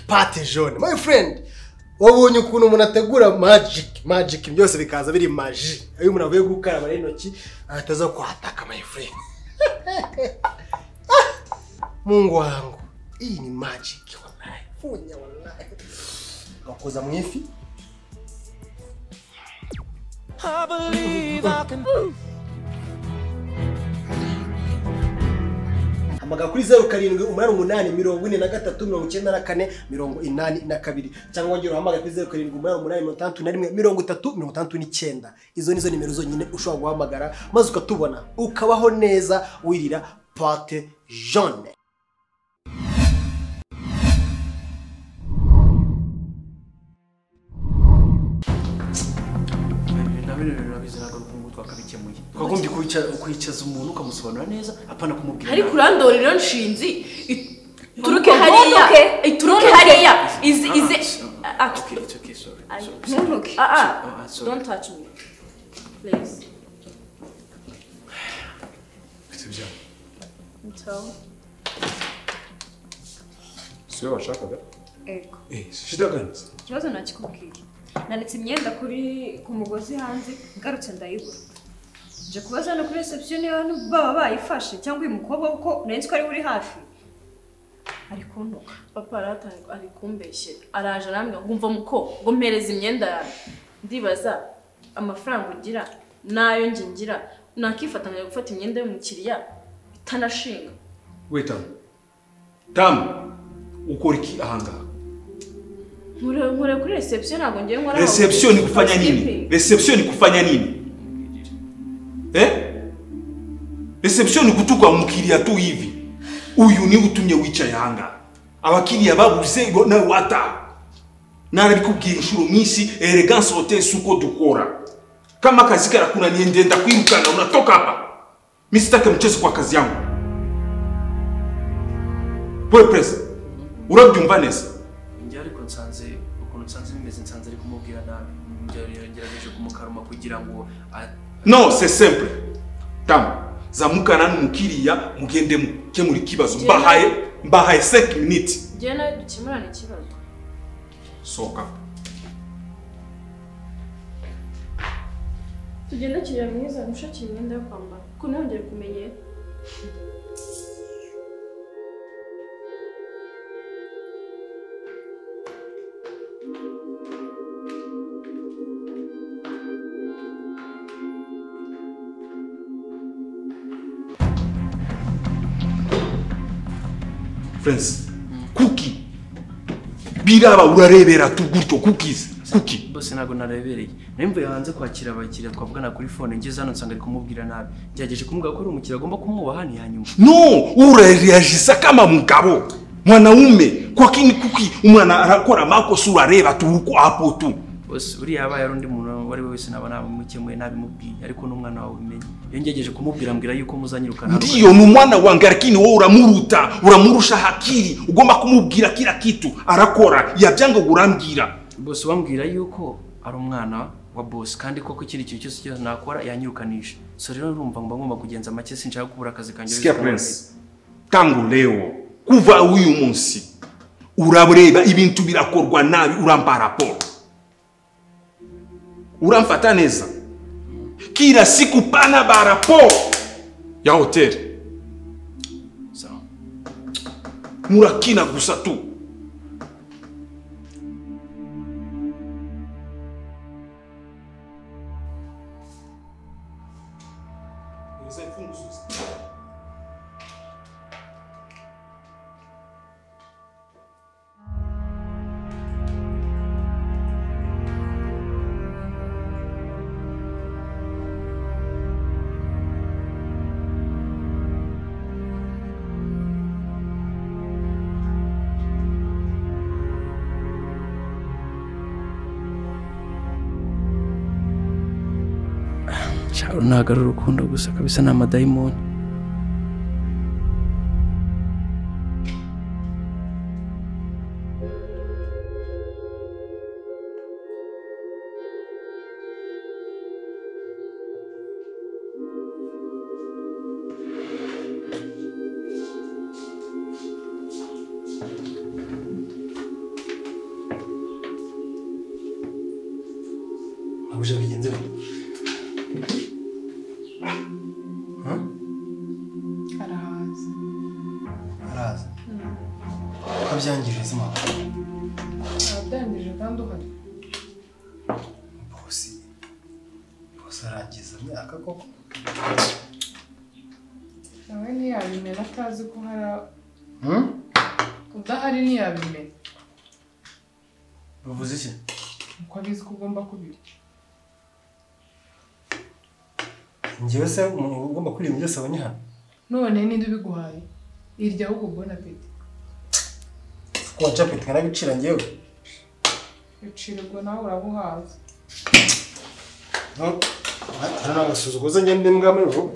pate jone my friend wabonye ukuntu umuntu ategura majiki majiki byose bikaza biri maji iyo umuntu avuye gukaraba intoki ahita aza kuhataka my friend mungu wangu iyi ni majiki wallahi funya wallahi ugakoza mu ifi I believe I can. hamagara kuri zeru karindwi umunani umunani mirongo ine na gatatu mirongo icyenda na kane mirongo inani na kabiri cyangwa wongera uhamagare kuri zeru karindwi umunani umunani mirongo itandatu na rimwe mirongo itatu mirongo itandatu n'icyenda izo nizo nimero zonyine ushobora guhamagara maze ukatubona ukabaho neza wirira pate jaune nabino bintu nabizi ntabwo ari ukunguku twakabikemuye Twakagombye kwicaza umuntu ukamusobanura neza apana kumubwira ariko urandora rero nshinzi it- ituruke Ugondoke. hariya ituruke Ugondoke. hariya ize ize ah, okay it's okay sorry ah, sorry. ntuntuke ah Ah, ah ah, sorry. don't touch me please nso siyo washakaga ego Eh, shidaganze ikibazo ntakikubwiye nanitse imyenda kuri ku mugozi hanze ngarutse ndayibura nje kubaza hano kuri reception niba hano baba bayifashe cyangwa uyu mukobwa kuko nari nzi ko ari we uri hafi ari kuntuka papa aratanga ari kumbeshye araje arambwira ngo umva muko ngo mpereze imyenda yawe ndibaza amafaranga ugira n'ayo njye ngira nakifatanya gufata imyenda y'umukiriya itanashinga wetamu tamu ukora iki ahangaha nkore nkore kuri reception ntabwo ngiye nkora aho. reception kufanya nini Housekeeping. reception kufanya nini eh reception kutukwa mkiria tu hivi uyu ni utumye wica yanga abakiriya babuze ngo nawe wata narabikubwira inshuro nyinshi elegance hotel suko dukora kama kazi karakunaniye ndenda kwirukana unatoka hapa mi sitake mchezo kwa kazi yangu we presa urabyumva neza njye ariko nsanze ukuntu nsanze bimeze nsanze ari kumubwira nabi Nge- ngerageje kumukaruma kugira ngo a- no c'est simple tamu zamukana n'umukiriya mugende mukemura ikibazo mbahaye mbahaye 5 minutes ngewe nawe dukemurane ikibazo soka tugenda kiriya mwiza gushakira imyenda yo kwambara kuko ntihongere kumenyera friends kuki biraba urarebera tu gutyo cookies kuki bose ntabwo narebereye nari mvuye hanze kwakira abakiriya twavugana kuri fone ngeze hano nsanga ari kumubwira nabi ngerageje kumubwira ko ari umukiriya agomba kumwubaha ntiyanyumva no urareagisa kama mugabo mwanaume kwa kini kuki umwana arakora makosa urareba tu uko hapo tu bose uriya yabaye ari undi muntu uwo ari we wese naba nabimukemuye nabimubwiye ariko n'umwana wawe ubimenye iyo ngerageje kumubwira mbwira yuko muzanyirukana hano. ndiyo ni umwana wange lakini wowe uramuruta uramurusha hakiri ugomba kumubwira kila kitu arakora yabyanga urambwira bose bambwira yuko ari umwana wa bosi kandi koko ikindi kintu cyose cyose nakora yanyirukanisha so rero urumva mba ngomba kugenza make sinshaka kubura akazi kanjye sikia prince tangu leo kuva uyu munsi urareba ibintu birakorwa nabi urampa raporo uramfata neza kila siku pana ba raporo ya hoteli Sawa. murakina gusa tu Sharon ntabwo ari urukundo gusa kabisa ni amadayimoni abuje bagenzi be Huh? arahaza araza ukabyangirira izima abyangije kandi uhari bose bose arangiza myaka koko nawe ntiyabimenya atazi ko hari a- Hmm? udahari ntiyabimenya Bivuze iki uko abizi ko ugomba kubira njyewe se umuntu ugomba kuririmba byose abonye hano none ninde ubiguhaye irya ahubwo bona peti ko wacapeti nkanabicira njyewe bicirirwa nawe urabuhaza hari n'agasuzuguza ngende mbwa muri vuba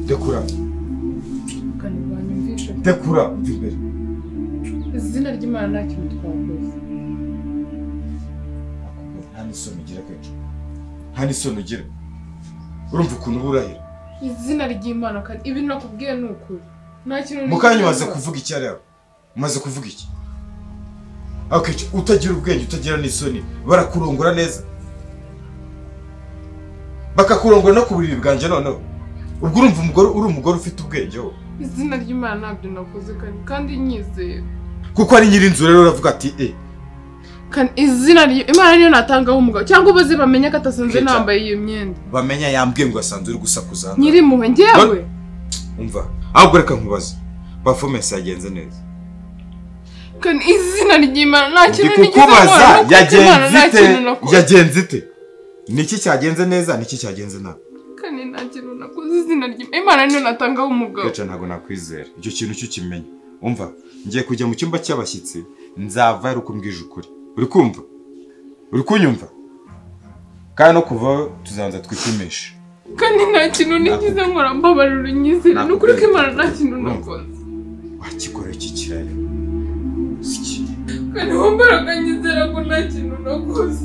dekura ukanirwanyumvishe dekura umva imbere izina ry'imana nta kintu twakoze nta n'isoni ugira kenshi nta n'isoni ugira urumva ukuntu uba urahira izina ry'imana kandi ibi nakubwiye ni ukuri nta kintu mu kanya umaze nigeze nkora. kuvuga iki ariya umaze kuvuga iki akenshi utagira ubwenge utagira n'isoni barakurongora neza bakakurongora no ku buriri bwanjye noneho ubwo urumva umugore uri umugore ufite ubwenge wowe izina ry'imana ntabyo nakoze kandi kandi nyizeye kuko ari nyirinzu rero uravuga ati e kandi izina ry- imana niyo natangaho umugabo cyangwa ubuze bamenye ko atasanzwe Kwica. nambaye iyo myenda bamenya yambwiye ngo asanzwe uri gusakuza hano nyiri impuhwe njyewe umva ahubwo reka nkubaze performance yagenze neza kandi izina ry'imana nta ndi kintu nigeze kukubaza nkora no ku Imana yagenze nta ite kintu nakoze yagenze ite niki cyagenze neza niki cyagenze nabi kandi nta kintu nakoze izina ry'imana imana niyo natangaho umugabo gaca ntabwo nakwizera icyo kintu cyo ukimenya umva ngiye kujya mu cyumba cy'abashyitsi nzava ari uko mbwije ukuri uri kumva uri kunyumva kandi no kuvaho tuzabanza twipimishe kandi nta kintu nigeze nkora mbabarira unyizere ni ukuri ko imana nta kintu Nakubwiye. nakoze wakikora iki kirayo siki kandi wambara ukanyizera ko nta kintu nakoze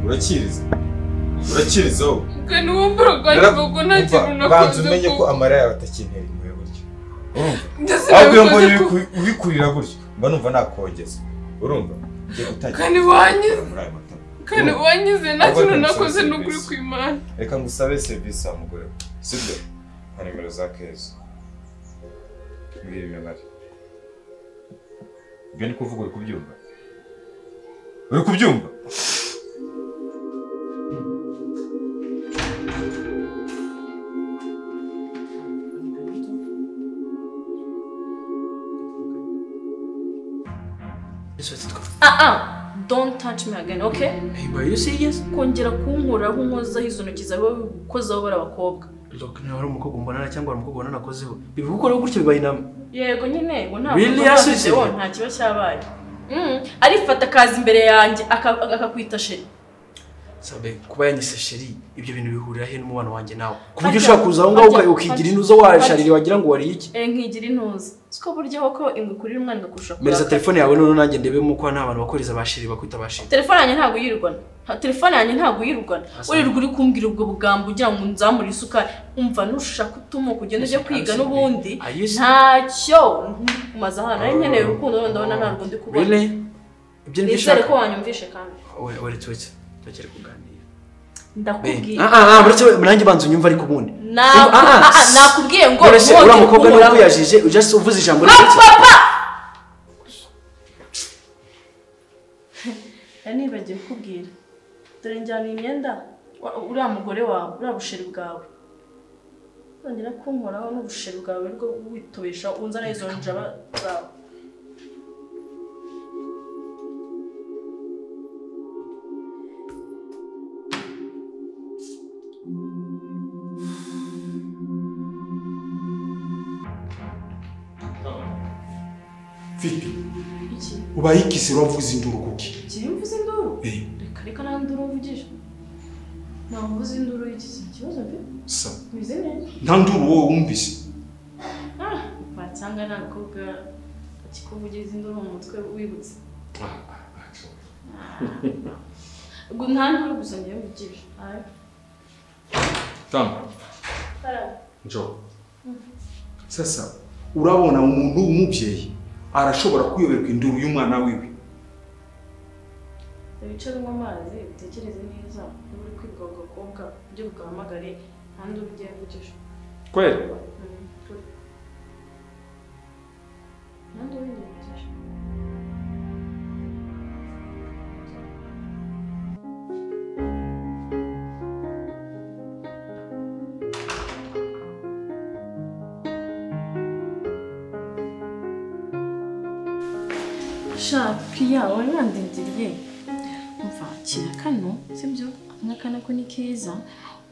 urakiriza urakiriza wowe kandi wambara ukanyizera ko nta kintu Umva, banza nakoze umenye ko kuko amarira yawe atakintera impuhwe gutya urumva ndetse ahubwo iyo mbonye nabikoze kuko ubiku- ubikurira gutya mba numva nakongeza urumva ngiye gutangira kandi wanyize muri aya matama kandi wanyize nta Ahubwo kintu ntimusaba nakoze ni ukuri serivisi. ku imana reka ngusabe serivisi wa mugore we sibyo nka nimero za keza mbwira imibare ibyo ni kuvuga uri kubyumva uri kubyumva Yes, what it called? ah ah don't touch me again okay Hey, but you say yes? kongera kunkoraho unkozaho izo ntoki zawe ukozaho bari abakobwa Look, niba ari umukobwa mbonana cyangwa ari umukobwa nanakozeho ibi gukoraho gutyo bibaye inama yego nyine ngo nta Really, kosa nakoze, yasutse? wowe nta kiba cyabaye Mm, arifata akaza imbere yanjye aka- akakwita sheri sabe kuba yanyise sheri ibyo bintu bihurira he n'umubano wanjye nawe ku buryo Ajya, ushobora kuza aho ngaho ajya, ukigira ajya, inuzo washaririye wagira ngo wariye iki Eh, nkigira intuzi siko buryo koko ingwe kurira umwana igakurusha mereza kurakara. telefone yawe noneho nanjye ndebemo ko nta bantu bakoreza ba sheri bakwita ba sheri telefone yanjye ntabwo yirugana Ha- telefone yanjye ntabwo yirugana Asa. wirirwa uri kumbwira ubwo bugambo ugira ngo nzamure isukari umva nushaka utumuka ugenda ujya kwiga Asa. n'ubundi Are you serious? ntacyo kumaze ahantu nari nkeneye urukundo wenda ndabona nta rwo ndi kubona Really? ibyo nibyo nizere ushaka ko wanyumvishe kandi We- wait wait turekere kuganira ndakubwiye nanjye banza unyumva ariko ubundi Naku- Ah, ah, ah, ah, s- nakubwiye ngo none se mwongere uriya mukobwa niwe guhura. ukuyajije ujya se uvuze ijambo Ah, rike papa nibagiwe kukubwira dore njyana iyi myenda wa- uriya mugore wawe uriya busheri bwawe nongera kunkoraho n'ubusheri bwawe rwo witobesha unzana izo njaba zawe mfite iki ubaye ikisi wavuze induru kuki igihe mvuze induru Eh. reka reka nta nduru mvugije ntabwo mvuze induru y'iki si ikibazo mbi sa mwize neza nta nduru wowe wumvise ah wasanga nta mukobwa akikuvugiza induru mu mutwe wibutse ubwo nta nduru gusa ngewe mvugije ayo tanga njo sasa urabona umuntu w'umubyeyi arashobora kuyoberwa induru y'umwana wiwe ibice unywa amazi utekereze neza niba uri kwibwa ku gakobwa ujye bugahamagare nta nduru ugiye mvugije kweli nta nduru ngiye mvugije sha piya wari wandindiriye umva kira kano sibyo aka kana ko ni keza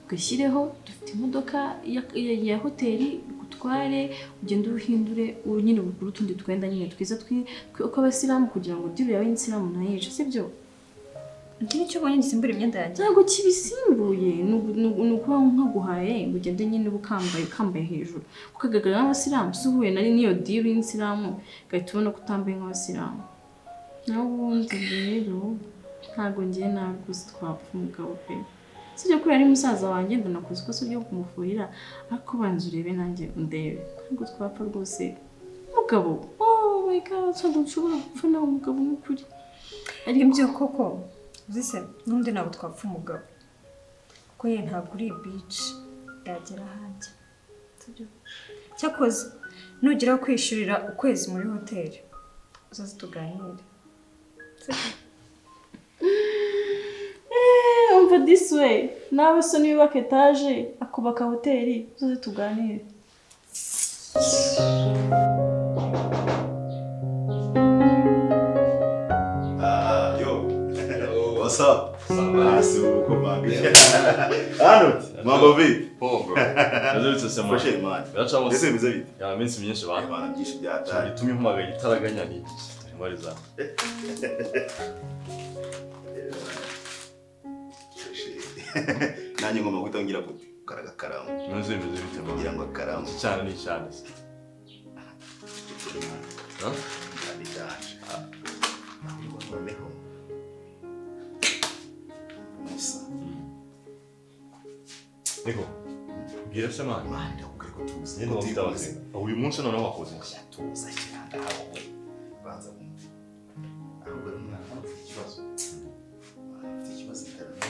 ugashyireho dufite imodoka ya, ya, ya hoteli gutware ugende uruhindure uru- nyine ugure utundi twenda nyine twiza twi- tw- tw'abasilamu kugira ngo diri yawe y'insilamu nayice sibyo Iki nicyo ubonye gisimbura imyenda yanjye. ntabwo kibisimbuye ni ugu- ni ugu- ni ukuba nkaguhaye ngo ugende nyine uba ukambaye ukambaye hejuru kuko agaragara nk'abasilamu si uhuye nari n'iyo diri y'insilamu ugahita ubona ko utambaye nk'abasilamu nawe ubundi rero ntabwo ngiye nabi gusa twapfa umugabo pe si ibyo kubera ari musaza wanjye ndanakoze ikosa ryo kumufuhira ariko banza urebe nanjye undebe ntabwo twapfa rwose umugabo oh my god ntabwo nshobora gupfa nawe umugabo nk'ukuri Ibyo koko uzise n'undi ntabwo twapfa umugabo kuko ye ntabwo uri bici yagera hanjye cyakoze nugera kwishyurira ukwezi muri hoteli uzaze tuganire Eh, umva this way nawe se niyubaka etaje akubaka hoteli tuze tuganire Ah, yo. What's up? Ah, seu compadre. Arnold, mambo vipi? Pongo. Yazutse se Fresh mwana. air man. Yacamo Ese se. bize bite? Ya minsi myinshi Bana bana. bana byinshi byataye. Itumye mpamagaye itaraganya ni iki? Turi muri za. Nanjye ngomba guhita ngira gukaraga karamu Meze meze bite kugira mwana? ngo akaramu Iki cyane ni icyane. se. Ha? cyane cyane. Ahubwo noneho Musa, Niko. Bwira se mwana. Mana ndakubwira ko tuzi. Nyine ndafite abazima. Uyu munsi noneho wakoze iki? Tuza kiranga hawe. Banza wumve. Ahubwo rero mwana ufite ikibazo. Mwana ufite ikibazo internet.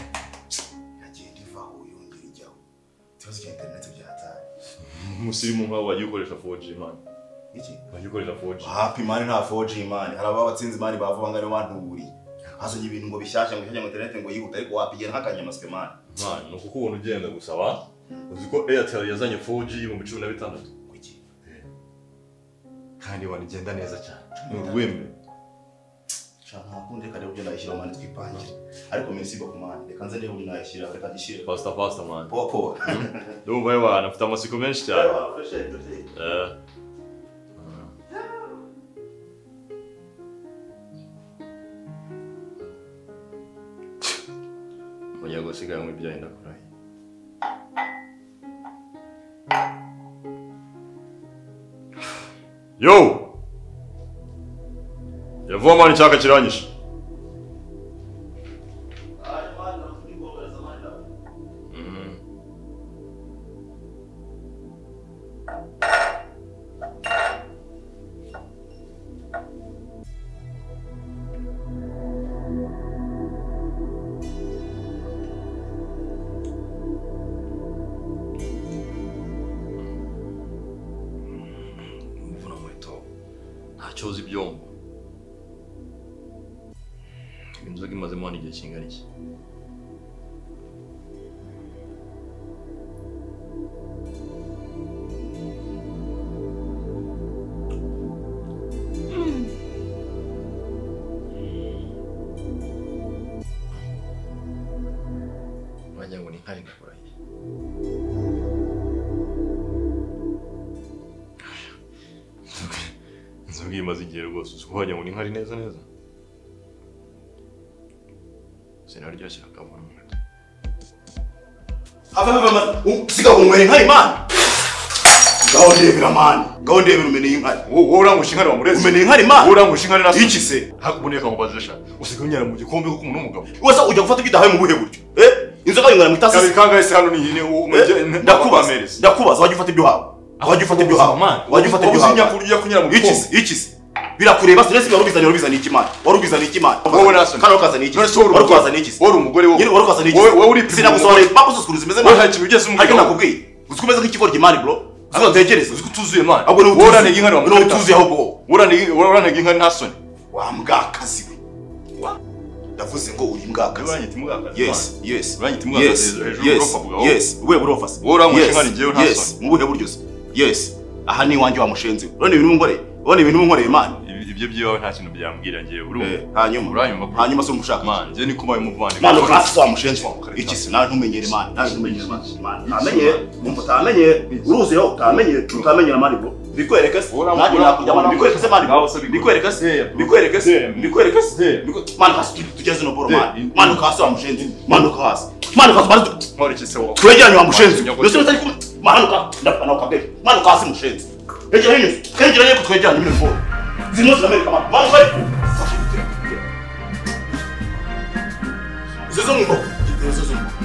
Iragenda ivaho yongera ijyaho. Ikibazo cya internet byataye. Umusirimu nk'aho wagiye ukoresha 4G mwana. Iki? Wagiye ukoresha 4G. hapi mani nta 4G mani hari ababa batsinze mani bavuga ngo aribo bantuburiye hazanye ibintu ngo bishyashya ngo bishyashya ngo interineti ngo yihute ariko wapigera nk'akanyamasyo mani Mwana, ni ukuko ubona ugenda gusaba. Uzi ko Airtel yazanye 4G y'ibihumbi cumi na bitandatu. kuki Kandi wanigenda neza cyane. Ni urwembe. nshaka ntakundi reka rero ibyo nayishyira mani twipangire ariko minsi iba ku mani reka nze niba nayishyira reka gishyire Pasta pasta mwana. popo Ndumva yewe mwana, mfite amatsiko menshi cyane. Eh. Oya gusiganwa ibyaye ndakurahiye. Yo! Yavuye mani cyaka kiranyishe. cyoza ibyombo inzoga imazemo hano igihe kingana iki wagira ngo ni nkari nakurahiye inzoga iyi imaze igihe rwose uzi ko wagira ngo ni nkari neza neza sinaryoshye akabona umwete ava biva sigaho unywera inka imana ngaho ndebera mani ngaho ndebera umeneye inkari wowe urangusha inkari wamureze umeneye inkari imana wowe urangusha inkari nasi iki se hakuboneye akamubaza sha usigaye unyara mu gikombe kuko umuntu w'umugabo wese ujya gufata ubwidahaye mu buhe buryo eh inzoga yinywera mu itasi kabiri kangahe se hano ni umugeni ndakubaza ndakubaza wajya ufata ibyo hawe wajya ufata ibyo hawe wajya ufata ibyo uzinya hawe kurya kunyara mu iki gikombe se iki se birakureba stress wari ubizaniye wari ubizaniye ikimana wari ubizaniye ikimana Wowe nasoni. kandi wakazaniye iki None se wowe uri wari umugore? ukazaniye iki se wowe uri umugore wowe nyine wari ukazaniye iki wowe wowe uri sinagusobanurira impamvu zose ukuntu zimeze wowe nta kintu ugeze umubwira ariko nakubwiye uzi ko umeze nk'ikigori kimani bro uzi ko utekereza uzi ko utuzuye mani ahubwo wowe uraniga inkari ni utuzuye ahubwo wowe wowe uraniga inkari nta soni wa mbwakazi we Wa- ndavuze ngo uri mbwakazi uranyita umugakazi yes yes uranyita yes umugakazi hejuru yes urofa bugabo yes we burofa se Wowe uranywesha Yes, inka ni jyewe nta yes mu buhe buryo se yes aha ni iwanjye wa mushenzi we urabona ibintu w'umugore urabona ibintu w'umugore imana Ibi- ibyo by'iwawe nta kintu byambwira njyewe uri Eh, umu- hanyuma uranyuma kuri- hanyuma se umushaka mani njyewe ni kubaye umuvandimwe mwana urasi wa mushenzi Karita. iki se nawe ntumenyere imana nawe ntumenyere imana Imana, ntamenye umva utamenye uruzi yo utamenye utamenye na mani bro bikwereke se Wowe nanjye uramukura- nakujya mani bikwereke se mani Ngaho se bikwereke. bikwereke se Yeah, bro. bikwereke se Yeah, bro. bikwereke se Yeah. Biko- mani kasi tugeze no boro Yeah. mani mani ukasi wa mushenzi mani ukasi mani ukasi mani ntore iki se wowe twegeranye wa mushenzi Mani, ndetse utari kumwe mani ukasi ndafana ukabere mani ukasi mushenzi hegeranye hegeranye ko twegeranye bino boro zino zinamerika mani mani ukari izo zo mu boko izo zo mu boko